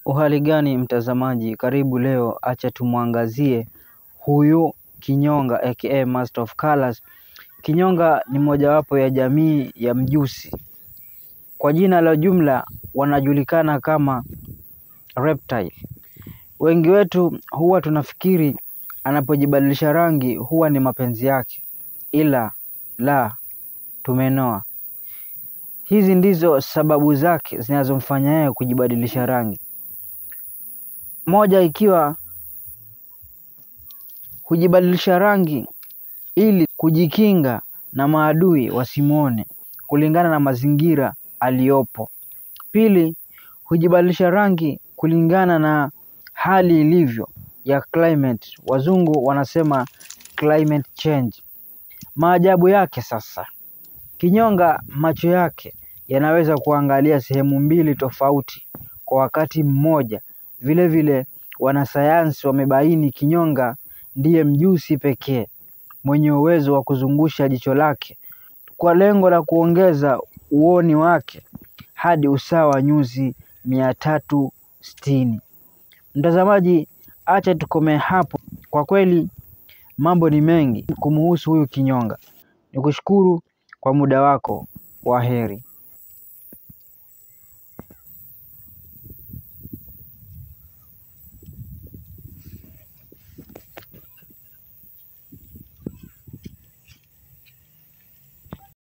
Uhali gani mtazamaji, karibu leo, acha tumwangazie huyu kinyonga aka Master of Colors. Kinyonga ni mojawapo ya jamii ya mjusi. Kwa jina la jumla wanajulikana kama reptile. Wengi wetu huwa tunafikiri anapojibadilisha rangi huwa ni mapenzi yake, ila la, tumenoa. Hizi ndizo sababu zake zinazomfanya yeye kujibadilisha rangi. Moja ikiwa hujibadilisha rangi ili kujikinga na maadui wasimwone kulingana na mazingira aliyopo. Pili, hujibadilisha rangi kulingana na hali ilivyo ya climate. Wazungu wanasema climate change. Maajabu yake sasa, kinyonga macho yake yanaweza kuangalia sehemu mbili tofauti kwa wakati mmoja. Vile vile wanasayansi wamebaini kinyonga ndiye mjusi pekee mwenye uwezo wa kuzungusha jicho lake kwa lengo la kuongeza uoni wake hadi usawa wa nyuzi mia tatu sitini. Mtazamaji, acha tukomee hapo. Kwa kweli mambo ni mengi kumuhusu huyu kinyonga. Nikushukuru kwa muda wako. Waheri.